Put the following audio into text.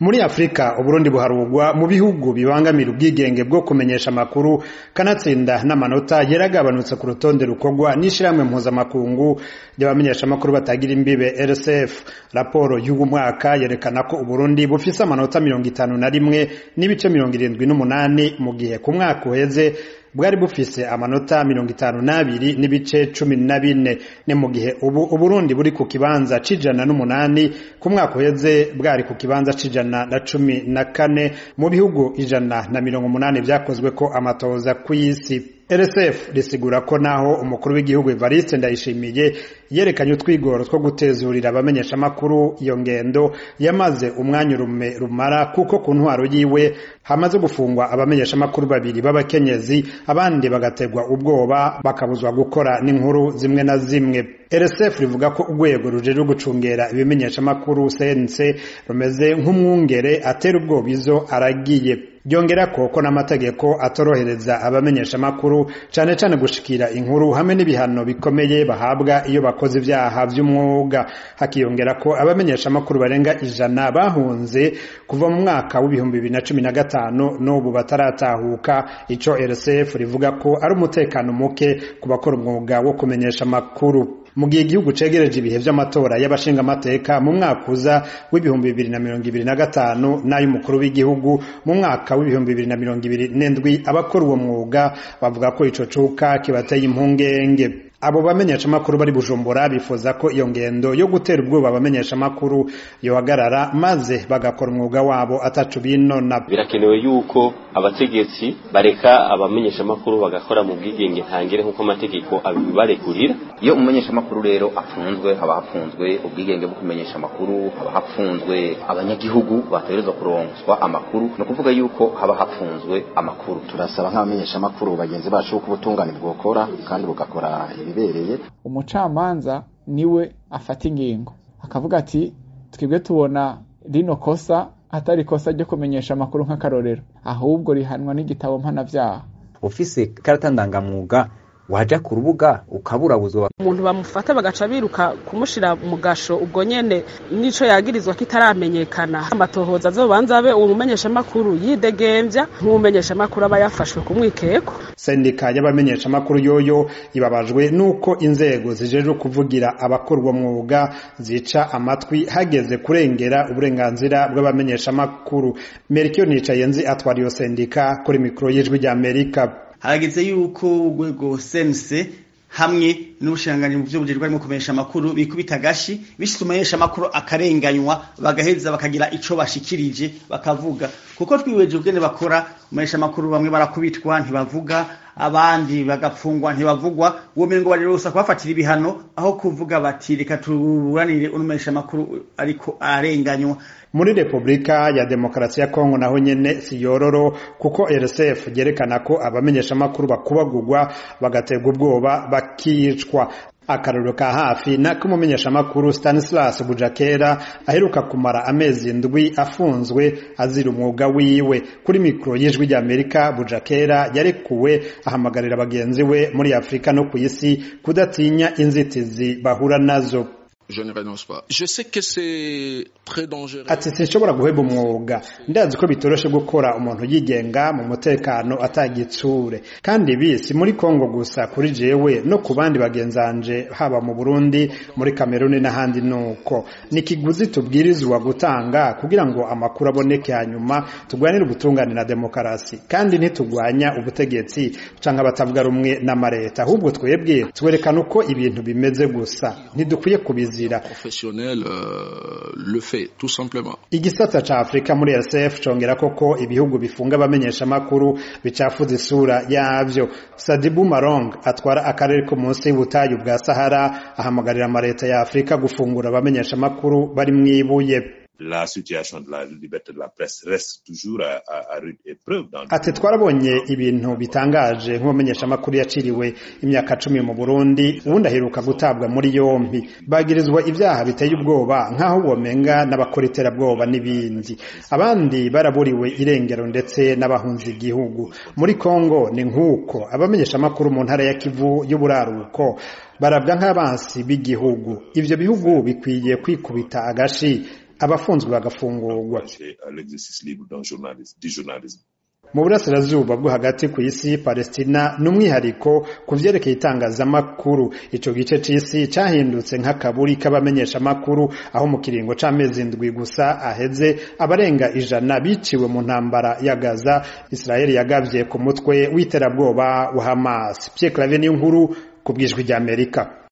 muri afurika uburundi buharugwa mu bihugu bibangamira ubwigenge bwo kumenyesha amakuru kanatsinda n'amanota yaragabanutse ku rutonde rukorwa n'ishirahamwe mpuzamakungu ry'abamenyesha amakuru batagira imbibe rsf raporo y'uyu mwaka yerekana ko uburundi bufise amanota mirongo itanu na rimwe n'ibice mirongo irindwi n'umunani mu gihe ku mwaka uheze bwari bufise amanota mirongo itanu n'abiri n'ibice cumi na bine ni mu gihe ubu uburundi buri ku kibanza c'ijana n'umunani ku mwaka uheze bwari ku kibanza c'ijana na cumi na kane mu bihugu ijana na mirongo umunani vyakozwe ko amatoza kw'isi rsf risigura ko naho umukuru w'igihugu evariste ndayishimiye yerekanye utwigoro two gutezurira abamenyeshamakuru iyo ngendo yamaze umwanya urume rumara kuko ku ntwaro yiwe hamaze gufungwa abamenyeshamakuru babiri b'abakenyezi abandi bagategwa ubwoba bakabuzwa gukora n'inkuru zimwe na zimwe rsf rivuga ko urwego rujejwe gucungera ibimenyeshamakuru cnc rumeze nk'umwungere atera ubwoba izo aragiye ryongera ko ko n'amategeko atorohereza abamenyeshamakuru cane cane gushikira inkuru hamwe n'ibihano bikomeye bahabwa iyo bakoze ivyaha vy'umwuga hakiyongera ko abamenyeshamakuru barenga ijana bahunze kuva mu mwaka w'ibihumbi bibiri na cumi na gatanu n'ubu bataratahuka ico rsf rivuga ko ari umutekano muke ku bakora umwuga wo kumenyesha amakuru mu gihe igihugu cegereje ibihe vy'amatora y'abashingamateka mu mwaka uza w'ibihumbi bibiri na mirongo ibiri na gatanu n'ay'umukuru w'igihugu mu mwaka w'ibihumbi bibiri na mirongo ibiri n'indwi abakora uwo mwuga bavuga ko ico cuka kibateye impungenge abo bamenyeshamakuru bari bujumbura bifuza ko iyo ngendo yo gutera ubwoba abamenyeshamakuru yohagarara maze bagakora umwuga wabo atacu binona birakenewe yuko abategetsi bareka abamenyeshamakuru bagakora mu bwigenge ntangire nk'uko amategeko abibarekurira iyo umumenyeshamakuru rero afunzwe haba hafunzwe ubwigenge bwo kumenyesha amakuru haba hafunzwe abanyagihugu bategerezwa kuronswa amakuru ni ukuvuga yuko haba hafunzwe amakuru turasaba nk'abamenyeshamakuru bagenzi bacu ko ubutungane bwokora kandi bugakora ibibereye umucamanza niwe afata ingingo akavuga ati twebwe tubona rino kosa atari ikosa ryo kumenyesha amakuru nk'akarorero ahubwo rihanwa n'igitabo mpanavyaha ufise karata ndangamwuga waja ku rubuga ukaburabuzwa umuntu bamufata bagaca biruka kumushira mu gasho ubwo nyene nico yagirizwa kitaramenyekana amatohoza azobanza abe uwo mumenyeshamakuru yidegemvya nk'umumenyeshamakuru aba yafashwe ku mwikeko sendika y'abamenyeshamakuru yoyo ibabajwe n'uko inzego zijejwe kuvugira abakora uwo mwuga zica amatwi hageze kurengera uburenganzira bw'abamenyeshamakuru merikio nicaye nzi atwara iyo sendika kuri mikoro y'ijwi ry'amerika harageze yuko urwego sense hamwe n'ubushiranganyi mu vy'ubujejwe barimo kumenyesha amakuru bikubita agashi bishitse umumenyesha amakuru akarenganywa bagaheza bakagira ico bashikirije bakavuga kuko twiweje ubwene bakora umumenyesha amakuru bamwe barakubitwa ntibavuga abandi bagapfungwa ntibavugwa uwo mirongo bari rose kubafatira ibihano aho kuvuga bati reka tuburanire unumenyesha amakuru ariko arenganywa muri repubulika ya demokarasi ya kongo naho nyene siyororo kuko rsf ryerekana ko abamenyeshamakuru bakubagurwa bagaterwa ubwoba bakicwa akarorero ka hafi nako umumenyeshamakuru stanislas bujakera aheruka kumara amezi ndwi afunzwe azira umwuga wiwe kuri mikoro y'ijwi ry'amerika bujakera yarekuwe ahamagarira bagenzi we muri afurika no ku isi kudatinya inzitizi bahura nazo je ne renonce pas. Je sais que c'est très dangereux. ati sinshobora guheba umwuga ndazi ko bitoroshe gukora umuntu yigenga mu mutekano atagitsure kandi ibi si muri kongo gusa kuri jewe no ku bandi bagenzanje haba mu burundi muri kameruni n'ahandi nuko ni ikiguzi tubwirizwa gutanga kugira ngo amakuru aboneke hanyuma turwanire ubutungane na demokarasi kandi ntitugwanya ubutegetsi canke abatavuga rumwe n'amareta ahubwo twebwe twerekana uko ibintu bimeze gusa ntidukwiye kubizi professionnel euh, le fait tout simplement igisata ca Afrika muri RCF congera koko ibihugu bifunga abamenyesha makuru bicafuza isura yavyo Sadibu Marong atwara akarere ko munsi y'ubutayu bwa Sahara ahamagarira amareta ya Afrika gufungura abamenyesha makuru bari mwibuye la situation de la liberté de la presse reste toujours à, à, à rude épreuve. Dans ati twarabonye ibintu bitangaje nk'umumenyesha amakuru yaciriwe imyaka cumi mu Burundi ubundi aheruka gutabwa muri yompi bagirizwa ibyaha biteye ubwoba nk'aho womenga n'abakora iterabwoba n'ibindi abandi baraburiwe irengero ndetse n'abahunze igihugu muri Kongo ni nk'uko abamenyesha amakuru mu ntara ya Kivu y'uburaruko barabwa nk'abansi b'igihugu ivyo bihugu bikwiye kwikubita agashi abafunzwe bagafungurwa encourager à l'exercice libre d'un journalisme, du journalisme. mu burasirazuba bwo hagati ku isi palestina ni umwihariko ku vyerekeye itangazamakuru ico gice c'isi cahindutse nk'akaburi k'abamenyeshamakuru aho mu kiringo c'amezi ndwi gusa aheze abarenga ijana biciwe mu ntambara ya gaza israeli yagavye ku mutwe w'iterabwoba wa hamas pierre clave n'inkuru ku bwijwi ry'amerika